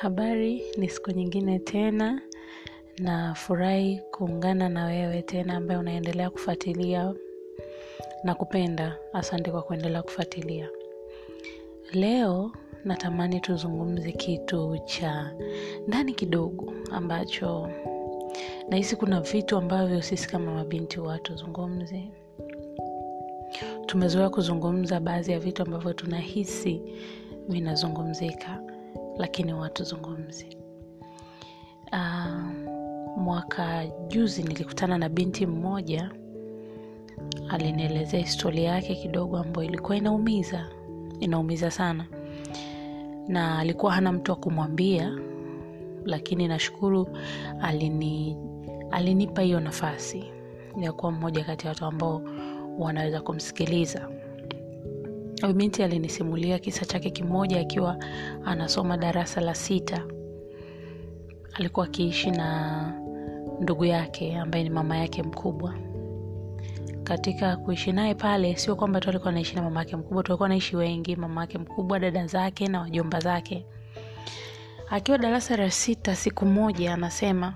Habari, ni siku nyingine tena nafurahi kuungana na wewe tena ambaye unaendelea kufuatilia na kupenda. Asante kwa kuendelea kufuatilia. Leo natamani tuzungumze kitu cha ndani kidogo ambacho nahisi kuna vitu ambavyo sisi kama mabinti huwa hatuzungumzi. Tumezoea kuzungumza baadhi ya vitu ambavyo tunahisi vinazungumzika lakini huwa hatuzungumzi. Ah, mwaka juzi nilikutana na binti mmoja alinielezea historia yake kidogo ambayo ilikuwa inaumiza inaumiza sana na alikuwa hana mtu wa kumwambia lakini nashukuru alini alinipa hiyo nafasi ya kuwa mmoja kati ya watu ambao wanaweza kumsikiliza huyu binti alinisimulia kisa chake kimoja akiwa anasoma darasa la sita alikuwa akiishi na ndugu yake ambaye ni mama yake mkubwa katika kuishi naye pale sio kwamba tu alikuwa anaishi na mama yake mkubwa tulikuwa naishi wengi mama yake mkubwa dada zake na wajomba zake akiwa darasa la sita siku moja anasema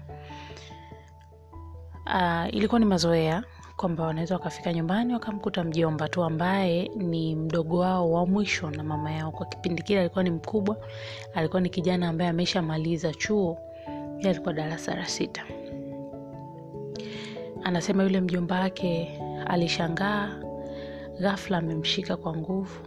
uh, ilikuwa ni mazoea kwamba wanaweza wakafika nyumbani wakamkuta mjomba tu ambaye ni mdogo wao wa mwisho na mama yao kwa kipindi kile alikuwa ni mkubwa alikuwa ni kijana ambaye ameshamaliza chuo yeye alikuwa darasa la sita anasema yule mjomba wake alishangaa ghafla amemshika kwa nguvu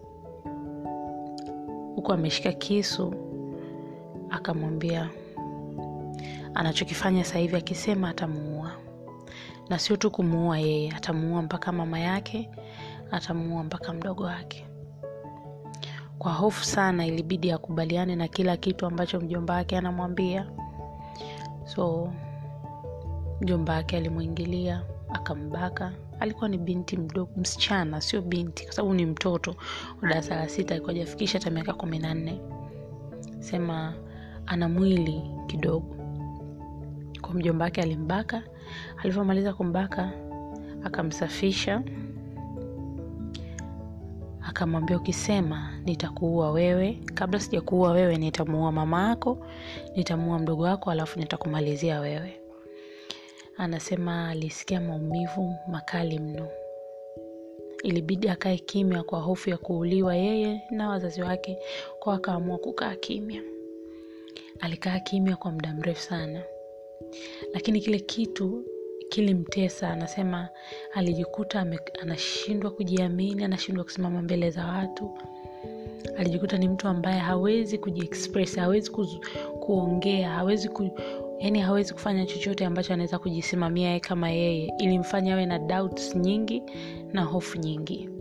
huku ameshika kisu akamwambia anachokifanya sasa hivi akisema atamuua na sio tu kumuua yeye atamuua mpaka mama yake atamuua mpaka mdogo wake kwa hofu sana ilibidi akubaliane na kila kitu ambacho mjomba wake anamwambia so mjomba wake alimwingilia akambaka alikuwa ni binti mdogo msichana sio binti kwa sababu ni mtoto wa darasa la sita alikuwa hajafikisha hata miaka kumi na nne sema ana mwili kidogo kwa mjomba wake alimbaka alivyomaliza kumbaka akamsafisha akamwambia ukisema nitakuua wewe kabla sijakuua wewe nitamuua mama yako nitamuua mdogo wako alafu nitakumalizia wewe anasema alisikia maumivu makali mno ilibidi akae kimya kwa hofu ya kuuliwa yeye na wazazi wake kwa akaamua kukaa kimya alikaa kimya kwa muda mrefu sana lakini kile kitu kilimtesa anasema alijikuta ame- anashindwa kujiamini anashindwa kusimama mbele za watu alijikuta ni mtu ambaye hawezi kujiexpress hawezi kuzu, kuongea hawezi ku, yani hawezi kufanya chochote ambacho anaweza kujisimamia yeye kama yeye ilimfanya awe na doubts nyingi na hofu nyingi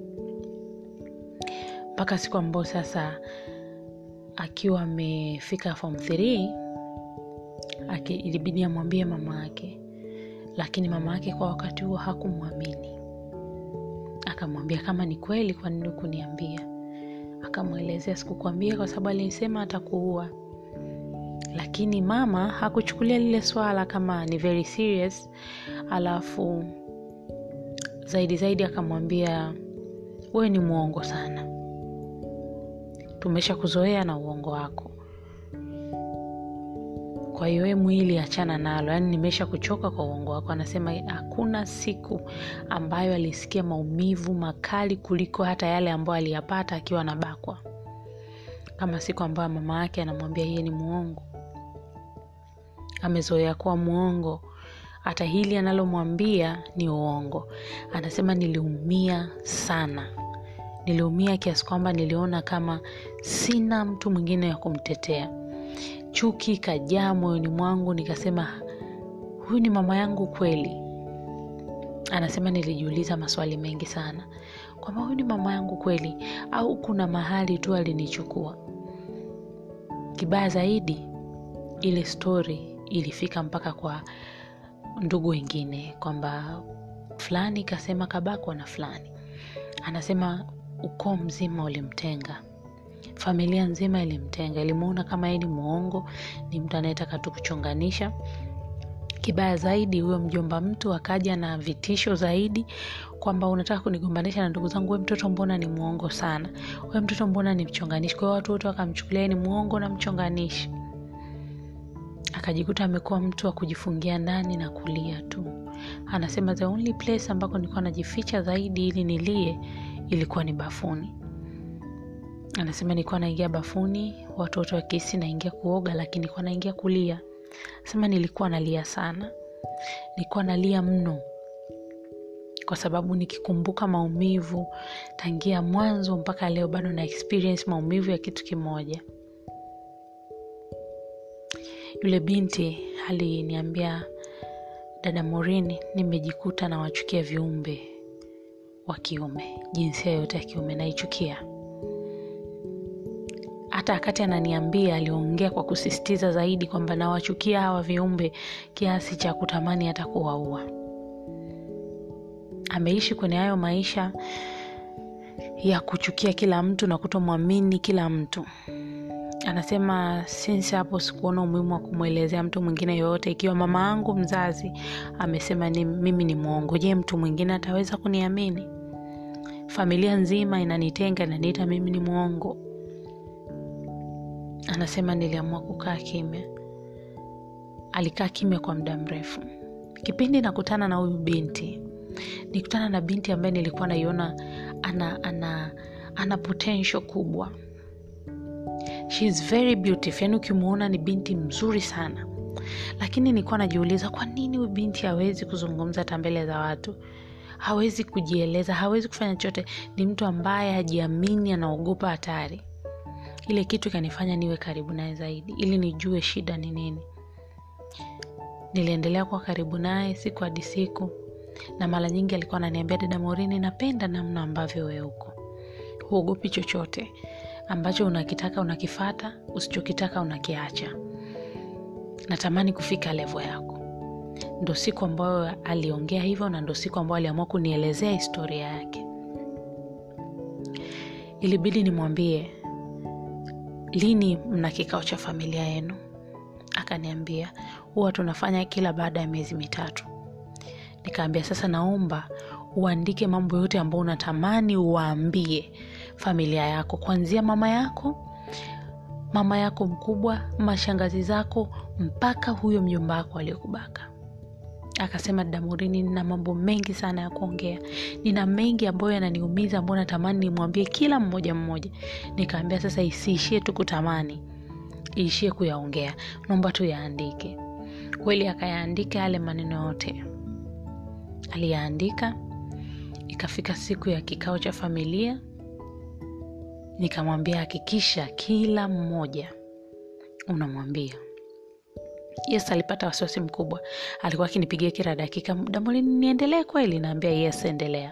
mpaka siku ambayo sasa akiwa amefika form 3 aki- ilibidi amwambie mama yake lakini mama yake kwa wakati huo hakumwamini akamwambia kama ni kweli kwa nini kuniambia akamwelezea sikukwambia kwa sababu alisema atakuua lakini mama hakuchukulia lile swala kama ni very serious alafu zaidi zaidi akamwambia wewe ni mwongo sana tumesha kuzoea na uongo wako kwa hiyo we mwili achana nalo yaani nimesha kuchoka kwa uongo wako anasema hakuna siku ambayo alisikia maumivu makali kuliko hata yale ambayo aliyapata akiwa anabakwa kama siku ambayo mama yake anamwambia yeye ni mwongo amezoea kuwa mwongo hata hili analomwambia ni uongo anasema niliumia sana niliumia kiasi kwamba niliona kama sina mtu mwingine wa kumtetea chuki ikajaa moyoni mwangu nikasema huyu ni mama yangu kweli anasema nilijiuliza maswali mengi sana kwamba huyu ni mama yangu kweli au kuna mahali tu alinichukua kibaya zaidi ile stori ilifika mpaka kwa ndugu wengine kwamba fulani kasema kabakwa na fulani anasema ukoo mzima ulimtenga familia nzima ilimtenga ilimuona kama yeye ni mwongo ni mtu anayetaka tu kuchonganisha kibaya zaidi huyo mjomba mtu akaja na vitisho zaidi kwamba unataka kunigombanisha na ndugu zangu we mtoto mbona ni mwongo sana we mtoto mbona ni mchonganishi kwa hiyo watu wote wakamchukulia yeye ni mwongo na mchonganishi akajikuta amekuwa mtu wa kujifungia ndani na kulia tu anasema the only place ambako nilikuwa najificha zaidi ili nilie ilikuwa ni bafuni anasema nilikuwa naingia bafuni watu wote wakisi naingia kuoga lakini nilikuwa naingia kulia anasema nilikuwa nalia sana nilikuwa nalia mno kwa sababu nikikumbuka maumivu tangia mwanzo mpaka leo bado na experience maumivu ya kitu kimoja yule binti aliniambia dada morini nimejikuta nawachukia viumbe wa kiume jinsia yote ya kiume naichukia hata wakati ananiambia aliongea kwa kusisitiza zaidi kwamba nawachukia hawa viumbe kiasi cha kutamani hata kuwaua ameishi kwenye hayo maisha ya kuchukia kila mtu na kutomwamini kila mtu anasema sinsi hapo sikuona umuhimu wa kumwelezea mtu mwingine yoyote ikiwa mama yangu mzazi amesema ni, mimi ni mwongo je mtu mwingine ataweza kuniamini familia nzima inanitenga inaniita mimi ni mwongo anasema niliamua kukaa kimya alikaa kimya kwa muda mrefu kipindi nakutana na huyu binti nikutana na binti ambaye nilikuwa naiona ana ana ana potential kubwa She is very beautiful yani ukimwona ni binti mzuri sana lakini nilikuwa najiuliza kwa nini huyu binti hawezi kuzungumza hata mbele za watu hawezi kujieleza hawezi kufanya chochote ni mtu ambaye hajiamini anaogopa hatari ile kitu ikanifanya niwe karibu naye zaidi ili nijue shida ni nini niliendelea kuwa karibu naye siku hadi siku na mara nyingi alikuwa ananiambia dada morini napenda namna ambavyo wewe uko huogopi chochote ambacho unakitaka unakifata usichokitaka unakiacha natamani kufika levo yako ndo siku ambayo aliongea hivyo na ndo siku ambayo aliamua kunielezea historia yake ilibidi nimwambie lini mna kikao cha familia yenu akaniambia huwa tunafanya kila baada ya miezi mitatu nikaambia sasa naomba uandike mambo yote ambayo unatamani uwaambie familia yako kuanzia mama yako mama yako mkubwa mashangazi zako mpaka huyo mjomba wako aliyokubaka akasema damurini nina mambo mengi sana ya kuongea nina mengi ambayo yananiumiza ambayo natamani nimwambie kila mmoja mmoja nikaambia sasa isiishie tu kutamani iishie kuyaongea naomba tu yaandike kweli akayaandika yale maneno yote aliyaandika ikafika siku ya kikao cha familia nikamwambia hakikisha kila mmoja unamwambia yes alipata wasiwasi mkubwa alikuwa akinipigia kila dakika damolini niendelee kweli naambia yes endelea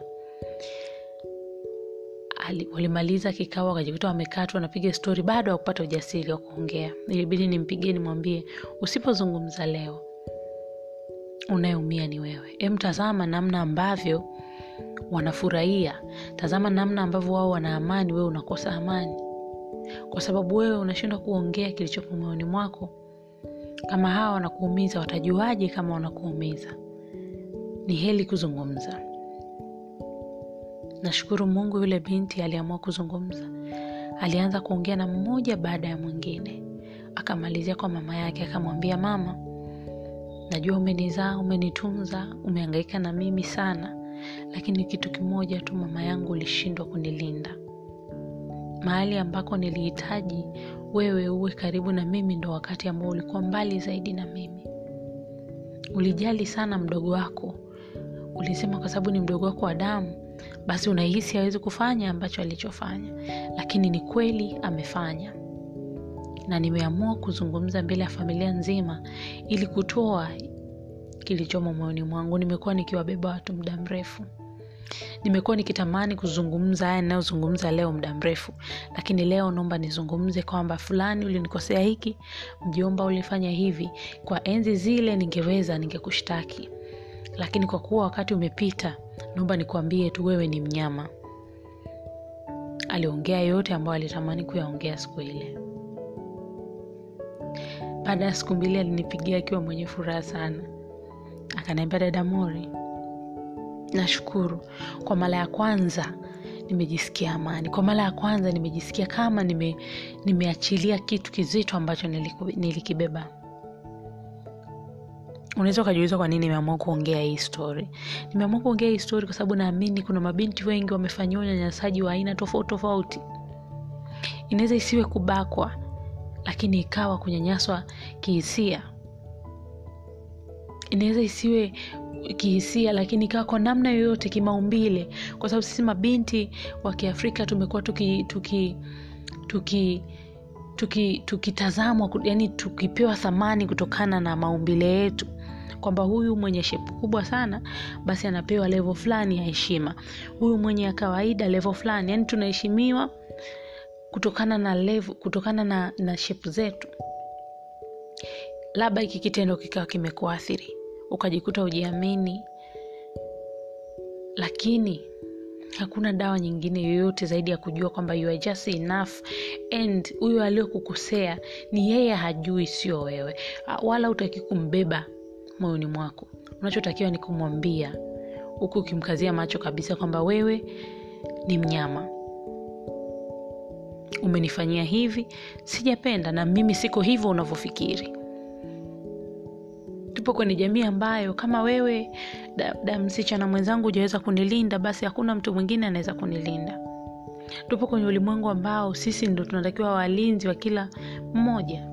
Ali, walimaliza kikao wakajikuta wamekaa tu wanapiga stori bado wakupata ujasiri wa kuongea ilibidi nimpigie nimwambie usipozungumza leo unayeumia ni wewe em tazama namna ambavyo wanafurahia tazama namna ambavyo wao wana amani wewe unakosa amani kwa sababu wewe unashindwa kuongea kilichopo moyoni mwako kama hawa wanakuumiza watajuaje kama wanakuumiza ni heli kuzungumza nashukuru mungu yule binti aliamua kuzungumza alianza kuongea na mmoja baada ya mwingine akamalizia kwa mama yake akamwambia mama najua umenizaa umenitunza umeangaika na mimi sana lakini kitu kimoja tu mama yangu ulishindwa kunilinda mahali ambako nilihitaji wewe uwe karibu na mimi ndo wakati ambao ulikuwa mbali zaidi na mimi ulijali sana mdogo wako ulisema kwa sababu ni mdogo wako wa damu basi unahisi hawezi kufanya ambacho alichofanya lakini ni kweli amefanya na nimeamua kuzungumza mbele ya familia nzima ili kutoa kilichomo moyoni mwangu nimekuwa nikiwabeba watu muda mrefu nimekuwa nikitamani kuzungumza haya ninayozungumza leo muda mrefu lakini leo naomba nizungumze kwamba fulani ulinikosea hiki mjomba ulifanya hivi kwa enzi zile ningeweza ningekushtaki lakini kwa kuwa wakati umepita naomba nikuambie tu wewe ni mnyama aliongea yote ambayo alitamani kuyaongea siku ile baada ya siku mbili alinipigia akiwa mwenye furaha sana akaniambia dada mori nashukuru kwa mara ya kwanza nimejisikia amani kwa mara ya kwanza nimejisikia kama nime, nimeachilia kitu kizito ambacho niliku, nilikibeba unaweza ukajiuliza kwa nini nimeamua kuongea hii story nimeamua kuongea hii story kwa sababu naamini kuna mabinti wengi wamefanyiwa unyanyasaji wa aina tofauti tofauti inaweza isiwe kubakwa lakini ikawa kunyanyaswa kihisia inaweza isiwe kihisia lakini ikawa kwa namna yoyote kimaumbile kwa sababu sisi mabinti wa kiafrika tumekuwa tuki tuki tuki tuki tukitazamwa yani tukipewa thamani kutokana na maumbile yetu kwamba huyu mwenye shepu kubwa sana basi anapewa levo fulani ya heshima huyu mwenye ya kawaida levo fulani yani tunaheshimiwa kutokana na level, kutokana na, na shepu zetu labda hiki kitendo kikawa kimekuathiri ukajikuta ujiamini lakini hakuna dawa nyingine yoyote zaidi ya kujua kwamba you are just enough and huyo aliyokukosea ni yeye hajui sio wewe wala utaki kumbeba moyoni mwako unachotakiwa ni kumwambia huku ukimkazia macho kabisa kwamba wewe ni mnyama umenifanyia hivi sijapenda na mimi siko hivyo unavyofikiri tupo kwenye jamii ambayo kama wewe da, da msichana mwenzangu hujaweza kunilinda basi hakuna mtu mwingine anaweza kunilinda tupo kwenye ulimwengu ambao sisi ndo tunatakiwa walinzi wa kila mmoja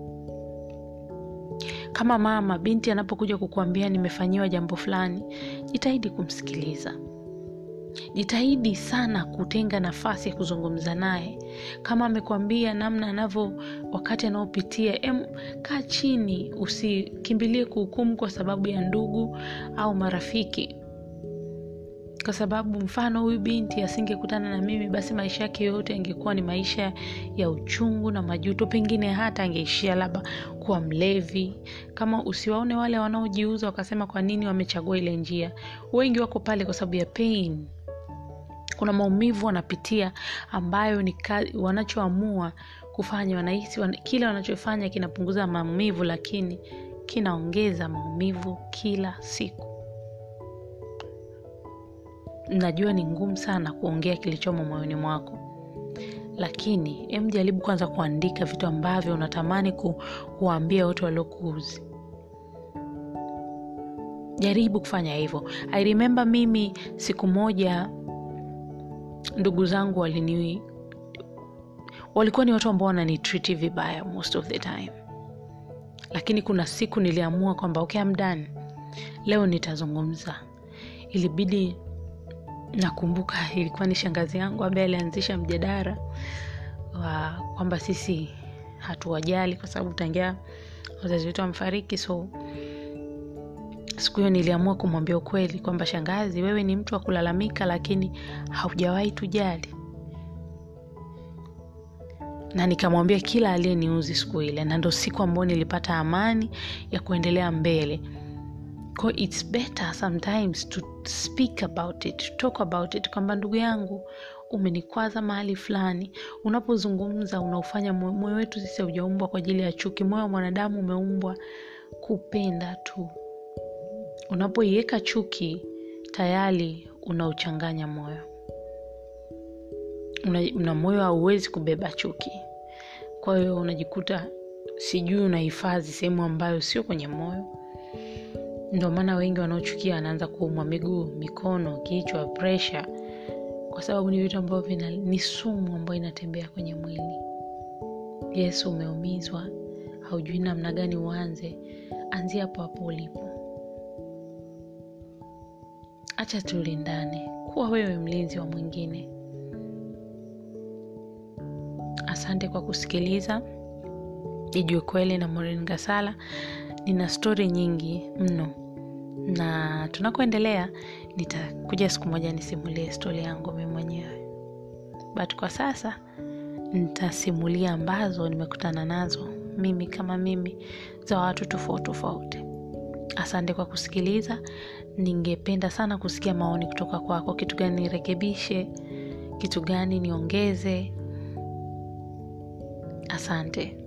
kama mama binti anapokuja kukuambia nimefanyiwa jambo fulani jitahidi kumsikiliza jitahidi sana kutenga nafasi ya kuzungumza naye kama amekwambia namna anavyo wakati anaopitia kaa chini usikimbilie kuhukumu kwa sababu ya ndugu au marafiki kwa sababu mfano huyu binti asingekutana na mimi basi maisha yake yote angekuwa ni maisha ya uchungu na majuto pengine hata angeishia labda kuwa mlevi kama usiwaone wale wanaojiuza wakasema kwa nini wamechagua ile njia wengi wako pale kwa sababu ya pain kuna maumivu wanapitia ambayo ni wanachoamua kufanya wanahisi wan, kile wanachofanya kinapunguza maumivu lakini kinaongeza maumivu kila siku najua ni ngumu sana kuongea kilichomo moyoni mwako lakini em jaribu kwanza kuandika vitu ambavyo unatamani ku, kuwaambia wote waliokuuzi jaribu kufanya hivyo i remember mimi siku moja ndugu zangu walini walikuwa ni watu ambao wananitriti vibaya most of the time lakini kuna siku niliamua kwamba okay, I'm done leo nitazungumza ilibidi nakumbuka ilikuwa ni shangazi yangu ambaye alianzisha mjadara wa kwamba sisi hatuwajali kwa sababu tangia wazazi wetu wamefariki so siku hiyo niliamua kumwambia ukweli kwamba shangazi wewe ni mtu wa kulalamika lakini haujawahi tujali na nikamwambia kila aliyeniuzi siku ile na ndo siku ambayo nilipata amani ya kuendelea mbele ko its better sometimes to speak about it to talk about it kwamba ndugu yangu umenikwaza mahali fulani unapozungumza unaofanya moyo wetu sisi haujaumbwa kwa ajili ya chuki moyo wa mwanadamu umeumbwa kupenda tu unapoiweka chuki tayari unauchanganya moyo una, una moyo hauwezi kubeba chuki kwa hiyo unajikuta sijui unahifadhi sehemu ambayo sio kwenye moyo ndio maana wengi wanaochukia wanaanza kuumwa miguu mikono kichwa presha kwa sababu ni vitu ambavyo vina ni sumu ambayo inatembea kwenye mwili yesu umeumizwa haujui namna gani uanze anzia hapo hapo ulipo acha tulindane kuwa wewe mlinzi wa mwingine asante kwa kusikiliza ijue kweli na morin gasala nina stori nyingi mno na tunakoendelea nitakuja siku moja nisimulie stori yangu mi mwenyewe but kwa sasa nitasimulia ambazo nimekutana nazo mimi kama mimi za watu tofauti tofauti asante kwa kusikiliza ningependa sana kusikia maoni kutoka kwako kitu gani nirekebishe kitu gani niongeze asante